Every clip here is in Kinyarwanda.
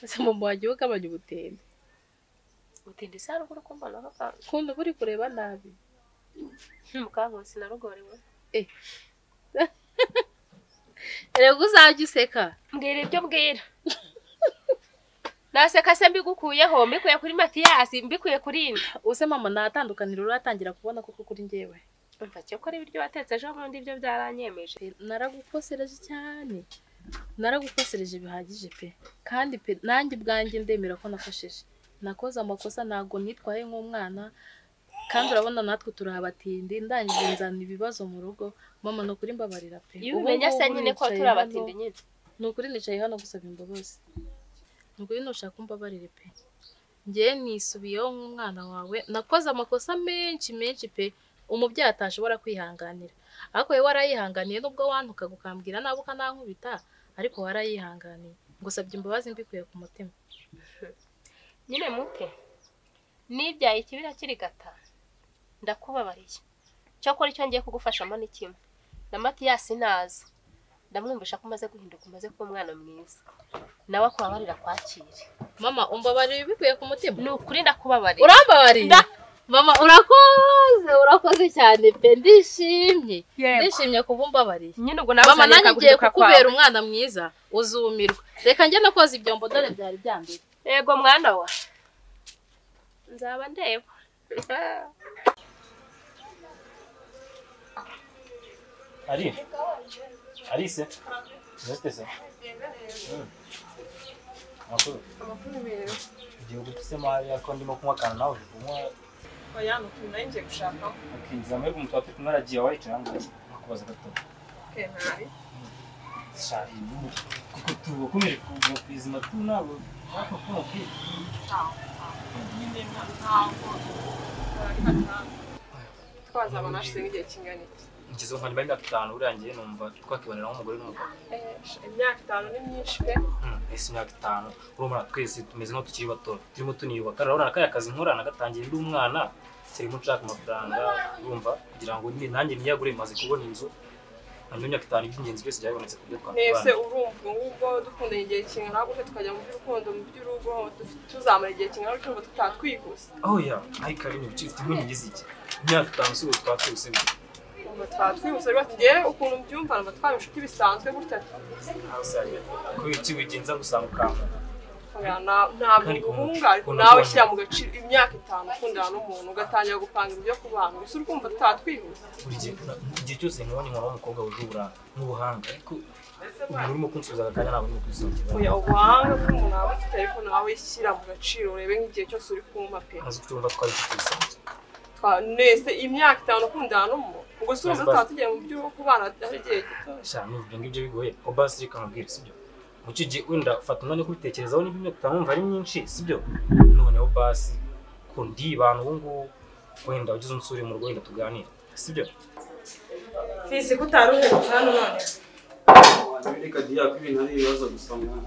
ese mama wajya ugabanya ubutindi ubutindi se haruguru ko mbona bakanga nkunda buri kureba nabi mukankusi narugorewe erega uzajya useka mbwira ibyo mbwira naseka se mbigukuyeho mbikuye kuri matiyasi mbikuye kuri ino use mama ntatandukaniro uratangira kubona kuko kuri njyewe umva cyo kora ibiryo watetse ejo bundi ibyo byaranyemeje naragukosereje cyane naragukosereje bihagije pe kandi pe nanjye ubwanjye ndemera ko nakosheje nakoze amakosa ntabwo nitwaye nk'umwana kandi urabona natwe turahabatindi ndangije nzana ibibazo mu rugo mama ni ukuri mbabarira pe iyo Ubu umenya se ngubu nyine ko nicaye turabatinde hano- nyine ni ukuri nicaye hano gusaba imbabazi ni ukuri ntushaka umbabarire pe ngewe nisubiyeho nk'umwana wawe nakoze amakosa menshi menshi pe umubyeyi atashobora kwihanganira ariko wowe warayihanganiye nubwo wantukaga ukambwira nabi ukanankubita ariko warayihanganiye ngusabye imbabazi mbikuye ku mutima nyine muke nibyaye ikibira kirigata ndakubabariye cyokora icyo ngiye kugufashamo ni kimwe na matiyasi naza ndamwumvisha ko umaze guhinduka umaze kuba umwana mwiza nawe akubabarira kwakire mama umbabarire bikuye ku mutima ni ukuri ndakubabarira urambabariye Nda- mama urakoze urakoze cyane pe ndishimye Yego. ndishimye kuba umbabariye nyine ubwo nawe mama nanjye uzanyereka ugiye guhinduka kwawe kukubera umwana mwiza uzumirwa reka njye no koza ibyombo dore byari byambiwe yego mwana wa nzaba ndeba Ari? Alice? Ntete se? Makuru? Amakuru meza. Ugiye gutsema hariya ko ndimo kunywa akantu nawe uri kunywa Oya ni ukuntu nari ngiye gushaka ukizama yuko umuntu wapi kumwe aragiye awayicaye hano nakubaza gato kenari. shahi mu kuko tubakomere kuva ku izima tu nabo nako kuno kwiye Nyine nta- ntabwo nari hatanga. Twazabona hashize nk'igihe kingana iki? ngize nka nimba imyaka itanu burangiye numva twakibonera nk'umugore n'umugabo Eh, Imyaka itanu ni myinshi pe. ese imyaka itanu urumva twese tumeze nk'aho tukiri bato turimo tuniyubaka urabona kariya kazi nkora nagatangiye ndi umwana kirimo nshaka amafaranga urumva kugira ngo ni- nanjye niyagure maze kubona inzu hanyuma imyaka itanu iby'ingenzi byose byabonetse ku byo Mwese twakubana urumva ubu ngubwo dukundanye igihe kingana gutya tukajya mu by'urukundo mu by'urugo dufite- tuzamara igihe kingana gutya ngo tutatwihuse. aho ya ariko ari ibintu bicitse imwe mugeze iki imyaka itanu si ubu twakuse Ngo twatwihuse rwose ngewe ukuntu mbyumva numva twaba inshuti bisanzwe gutya. ko iki wigenza gusanga ukamara Oya, na- ntabwo Kandi biguhunga ariko ukuntu nawe ubonye. shyira mu gaciro imyaka itanu ukundana n'umuntu ugatangira gupanga ibyo kubana. Gusa urumva tutatwihuse. buri gihe na- igihe cyose nkubonye nkora umukobwa wuje uburanga n'ubuhanga ariko umuntu urimo kunsubiza aka kanya ntabwo urimo kwisukira Oya ubuhanga bw'umuntu aba afite ariko nawe shyira mu gaciro urebe nk'igihe cyose uri kumpa pe ntazi ko urumva twari dutise Twa- nese imyaka itanu ukundana n'umuntu ubwo si uzi Bas- bas. tutaba tugiye mu byo kubana ari igihe gito sha n'uvuga ngibyo bigoye oba siri kamubwira sibyo mu cyo gihe wenda ufata umwanya wo kubitekerezaho niba imyaka itanu wumva ari myinshi sibyo noneho basi ko ndibana ubu ngubu wenda ugize umusore mu rugo wenda tuganira sibyo fisi ko utari uheruka hano none Reka diya ko ibintu ari ibibazo gusa mwana.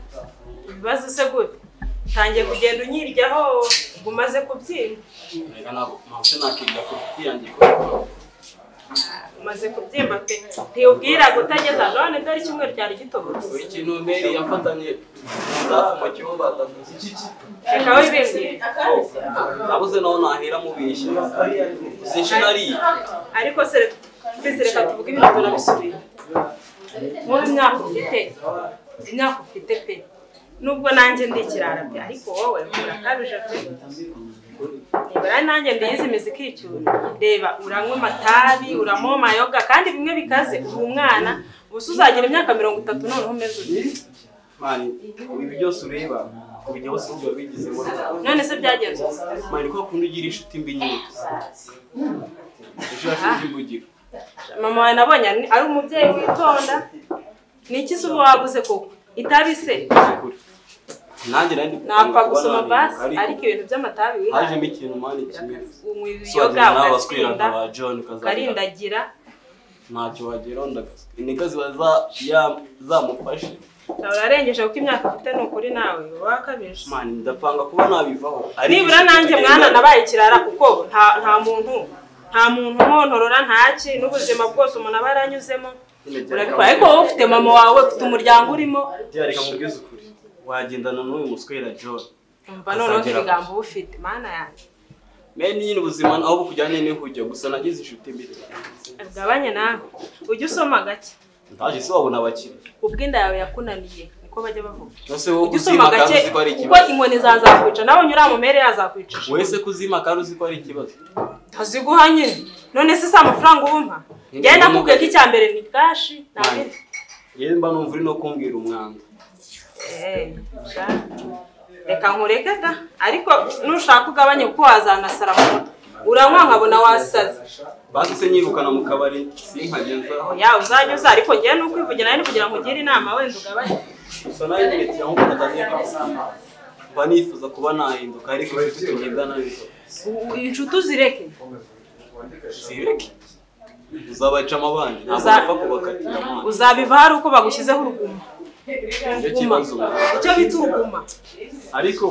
ibibazo se gute utangiye kugenda unyiryaho ngo umaze kubyimba Reka ntabwo ntabwo se nakirira ku giti yanjye ko umaze kubyimba pe ntiwubwira utageza none dore icyumweru cyari gitobotse wowe ikintu nteri yafatanye safi mu cyumba atatuzi iki ki. reka wibembere Nabuze naho nahera mubishye. Uzi inshuro ariye. ariko se fisi reka tuvuge ibintu turabisubiye wowe imyaka ufite imyaka ufite pe nubwo nanjye ndi ikirara pe ariko wowe urakabije pe Reba rero nanjye ndiyizi imizi ikicyura reba uranywa amatabi uranywa amayoga kandi bimwe bikaze uri umwana ubu se uzagira imyaka mirongo itatu noneho umeze ute Mani, ibi byose ureba kubijyaho si ibyo wabigizemo. none se byagenze ute? Mani ko kundi ugira inshuti mbi nyine. Ejo yashinze imbugiro. mama wawe nabonye ari- ari umubyeyi witonda ni iki se ubu waguze koko itabi se Sekure. Nanjye nari ndi napfa kuba gusoma nanirwa, basi ariko ariko ibintu by'amatabi wihaye hajemo ikintu mani kimwe. Sobagira unywa ibiyoga nawe ugasinda waswirana ba John ukazagira. ukarindagira ntacyo wageraho ndagutse intege ziba za- ya- zamufashe urarengeje kuko imyaka ufite ni ukuri nawe uba wakabije mani ndapanga kuba nabivaho Ariko nibura ikintu nanjye kigenda- mwana nabaye ikirara kuko nta nta muntu nta muntu umwontorora ntaki n'ubuzima bwose umuntu aba yaranyuzemo Nyine gereka urabikora ariko wowe ufite mama wawe ufite umuryango urimo mubwire- gereka mubwize ukuri wagendana n'uyu muswera John umva noneho Azagera- ibigambo uba ufite mana yanjye mbe nyine ubuzima aho bukujyanye niho ujya gusa nagize inshuti mbere ugabanye nawe ujye usoma gake ntaje se wabona abakiriya ubwo inda yawe yakunaniye niko bajya bavuga cyose wowe ujye usoma uzima kandi gake uzi ko ari kuko ikibazo inkoni zazakwica nawe unyura mu mere yazakwicisha wese ko uzima kandi uzi ko ari ikibazo ntaziguha nyine none se si amafaranga ubumpa njyewe nakubwiye ko icya mbere ni kashi nta Mana, bindi yewe mba numva uri no kumbwira umwanda Eh, sha. reka nkureke da ariko nushaka ugabanye kuko wazanasara mu mutwe uranywa nkabona wasaze basi se nyirukana mu kabari sinkagenza ya uzajya uza ariko njyewe ni ukwivugira ni kugira ngo ugire inama wenda ugabanye gusa nawe nyine kiyamubona kandi mba nifuza kuba nahinduka ariko inshuti tugendana nizo U- inshuti uzireke sireke uzabaca amabandi ntabwo Uza- upfa kubakatira amabandi uzaba hari uko bagushyizeho uruguma nicyo kibazo icyo bita uruguma ariko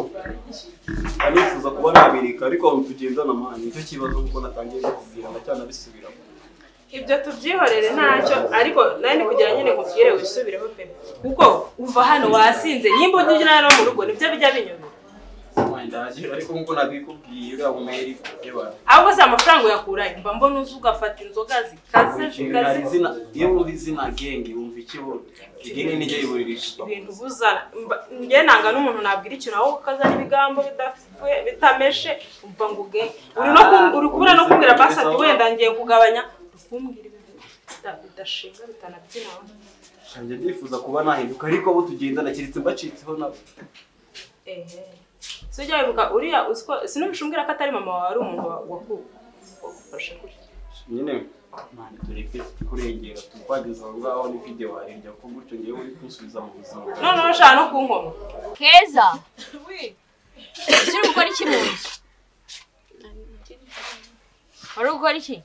mba nifuza kuba nabirika ariko abantu tugendana amahane nicyo kibazo kuko natangiye no kubwira ndacyanabisubiramo ibyo tubyihorere ntacyo ariko nawe ni kugira nyine nkubwire wisubireho pe kuko uva hano wasinze nimba ujya ugira no mu rugo nibyo bijya binyura ndaje ariko nk'uko nabikubwiye uriya bumeri yabara ahubwo si amafaranga uyakura mba mbona uzi ugafata inzoga zikaze zikaze iyo wumva izina genge wumva ikibura igenge nijye yiburirishwa ibintu buzana Mba- njye nanga n'umuntu nabwira ikintu aho ukazana ibigambo bidafu- bitameshe umva ngo uge uri no kum- uri kubura no kumbwira basi ati wenda ngiye kugabanya ukumbwira ibintu bida- bidashinga bitanabyinaho njye ndifuza kuba nahinduka ariko abo tugendana keretse mbacitseho nabo ehe si ujya wibuka uriya uzi ko sinumvishe umbwira ko atari mama wawe ari umuntu wa- waku- wagufashe gutya nyine mani tureke kurengera tukwageza aho ngaho ni video warirya ko gutyo ngewe uri kunsubiza mu buzima noneho ushaka no kunkoma keza uri gukora iki mu nzu wari gukora iki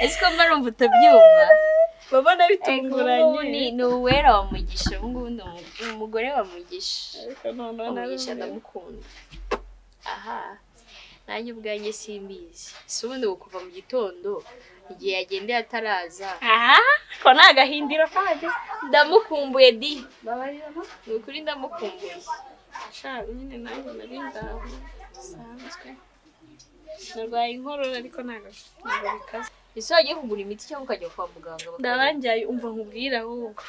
ese ko mba numva utabyumva babona ubunguni ni uwera wa mugisha ubungubu ni umu- umugore wa mugisha umugisha ndamukunda aha nanjye ubwanjye simbizi si ubundi ngo kuva mu gitondo igihe yagendeye ataraza aha ko ni agahindiro kajya ndamukumbuye di ni ukuri ndamukumbuye shaka nyine nanjye nari ndaho bisanzwe narwaye inkorora ariko ntabwo ntabwo bikaze ese wagiye kugura imiti cyangwa ukajya kwa muganga bakaguha? ndabangiye umva nkubwira ahubwo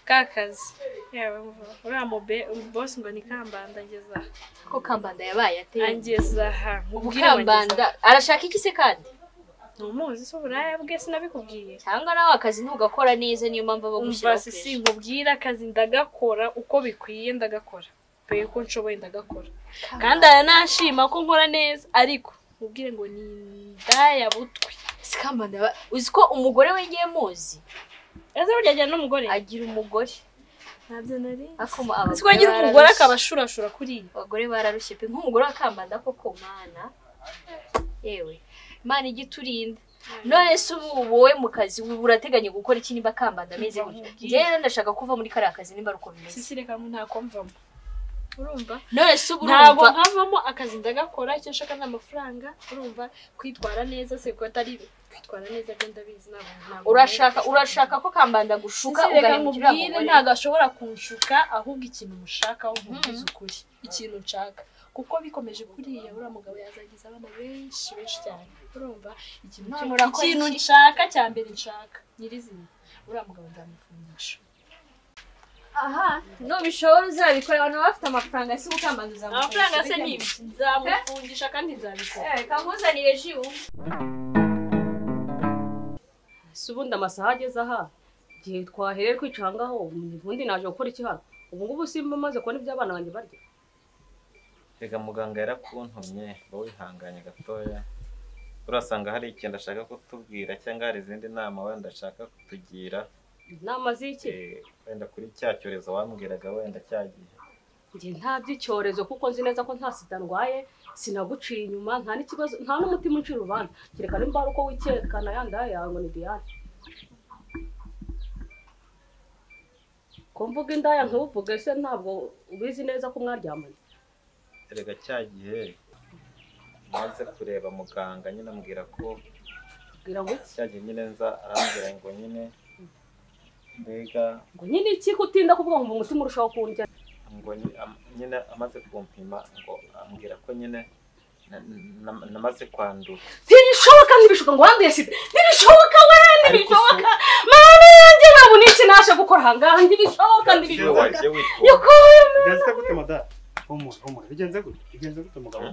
ka kazi yaba uriya mube bosi ngo ni kambanda ngeze aha ko kambanda yabaye ateye angeze aha nkubwire kambanda arashaka iki se kandi ntumuzi se uburaya bwe sinabikubwiye cyangwa nawe akazi ntugakora neza niyo mpamvu umva abagushyiraho si pressure. sinkubwira akazi ndagakora uko bikwiye ndagakora mbere ko nshoboye ndagakora Kambanda. kandi aranashima ko nkora neza ariko mubwire ngo ni indaya butwi Si kambanda yaba- uzi ko umugore we ngiye muzi ese burya ajyana n'umugore agira umugore ntabyo nari akoma ese ko agira umugore akaba ashurashura kuriya abagore bararushye pe nk'umugore wa kambanda koko mana yewe imana ijya iturinda none se ubu wowe mu kazi ubu urateganya gukora iki niba kambanda ameze gutya Ndamubwiye. njyewe rero ndashaka kuva muri kariya kazi nimba ari uko bimeze sisi reka ntako mvamo urumva none se ubu ntabwo urumva nkavamo akazi ndagakora icyo nshaka ni amafaranga urumva kwitwara neza se ko atari kwitwara neza byo ndabizi ntabwo ntabwo urashaka urashaka ko kambanda shuka agushuka reka ugahindukira nkubwire umugore ntabwo ashobora kunshuka ahubwo ikintu mushakaho nkubwiza ukuri ikintu nshaka kuko bikomeje kuriya uriya mugabo yazagiza abana benshi benshi cyane urumva ikintu None cyo- urakora ikintu iki? nshaka cya mbere nshaka nyirizina uriya mugabo nzamufungisha aha nubishobora uzabikora abantu baba bafite amafaranga si ukambanda uzamukora amafaranga se ni ibiki nzamufungisha kandi nzabikora reka nkuzanire ji wumve si ubundi amasaha ageze aha igihe twahereye kwicara ngaho ubundi naje gukora iki hano ubu ngubu simba maze kubona ibyo abana banjye barya Rega muganga yarakuntumye ngo wihanganye gatoya urasanga hari ikintu ashaka kutubwira cyangwa hari izindi nama wenda ashaka kutugira inama z'iki eh, wenda kuri cya cyorezo wambwiraga wenda cyagiye njye nta by'icyorezo kuko nzi neza ko nta sida ndwaye sinaguciye inyuma nta n'ikibazo nta n'umutima uncira urubanza kereka nimba ari uko wikerekana ya ndaya yawe ngo ni diyane ko mvuga indaya ntuvuge se ntabwo ubizi neza ko mwaryamanye rega cya gihe maze kureba muganga nyine ambwira ko bwira ngo iki cya gihe nyine nza arambwira ngo nyine mbega ngo nyine iki kutinda kuvuga ngo umutima urushaho kundya ngo ni- am- nyine amaze kumpima ngo ambwira ko nyine na- na- namaze kwandura ntibishoboka ntibishoboka ngo wanduye sida ntibishoboka we ntibishoboka mama yanjye ntabwo n'iki naje gukora aha ngaha ntibishoboka Iyo ntibishoboka wagiye witonda nyoko bigenze gute madara humura humura bigenze gute bigenze gute mugabo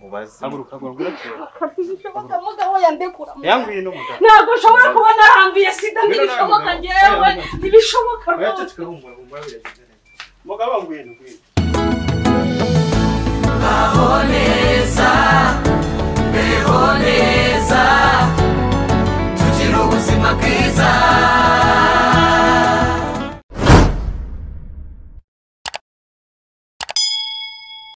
mubaze haguruka haguruka uratera ntibishoboka mugabo yandekura yanguye no mugabo ntabwo nshobora kuba naranduye sida ntibishoboka njyewe ntibishoboka oya rwose ceceka humura humura biragenze neza mugabo nguye no nguye ubuzima bwiza